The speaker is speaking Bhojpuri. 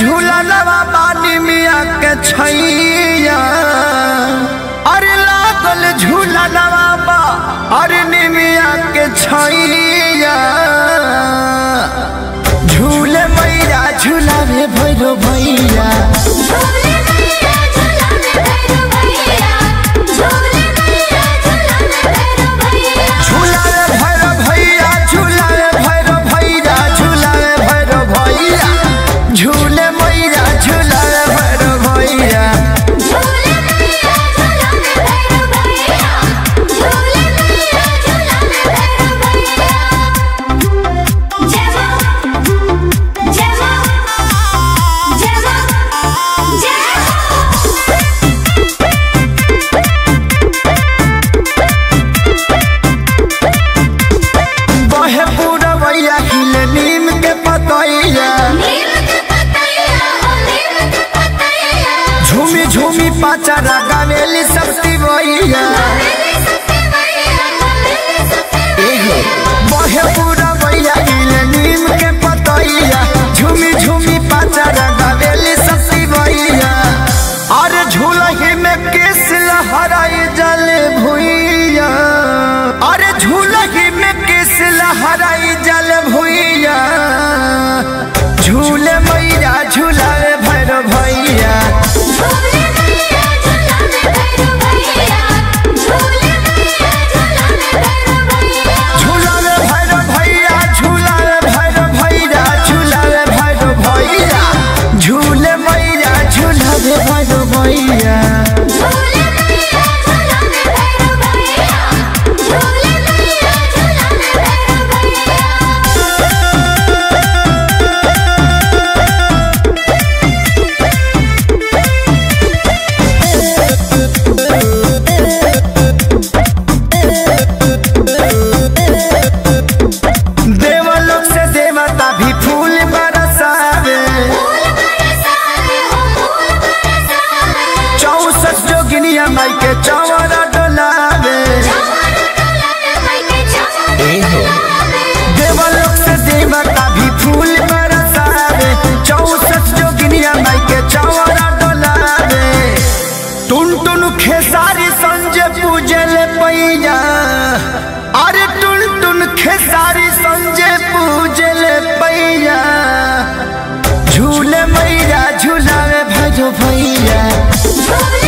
झूला लवा बानी मिया के छैया अरे लागल झूला लवा बा अरे निमिया के छैया झूले मैया झूलावे भैरो भैया झूले मैया झूलाने भैरो भैया झूले मैया झूलाने भैरो भैया झूलावे भैरो भैया झूलावे भैरो भैया झूलावे भैरो भैया झूले मैया झूलावे भैरो भैया झूले मैया झूलाने भैरो भैया झूले मैया झूलाने भैरो भैया जय मां जय मां जय मां जय मां बहे पूरवैया हिले नीम के पतैया नीम के पतैया हो नीम के पतैया झूमी झूमी पाचारा गावेली सबती भैया मेरे सत्य मैया मेरे सत्य एहो बहे पूरवैया हिले नीम के पतैया झूमी झूमी पाचारा गावेली सबती भैया अरे झूलही में केस लहराई जल भुइया अरे झूलही में केस लहराई जल भुइया झूले मैया झूलावे भैर भैया झूले मैया झूलाने भैरो भैया झूले मैया झूलाने भैरो भैया झूलावे भैर भैया झूलावे भैर भैया झूलावे भैर भैया झूले मैया झूलावे भैर भैया झूले मैया झूलाने भैरो भैया झूले मैया झूलाने भैरो भैया देवलोक से देवता भी फूल बरसावे फूल बरसावे हो फूल बरसावे चौसठ जोगिनिया माई के चौरा डोलावे चमन डोलाने माई के चमन डोलावे देवलोक से देवता भी फूल बरसावे चौसठ जोगिनिया माई के चौरा डोलावे टुन टुन खेसारी संजय पूजल पैया अरे टुन टुन खेसारी संजय पूजल पैया झूले मैया झूलावे भजो भैया झूले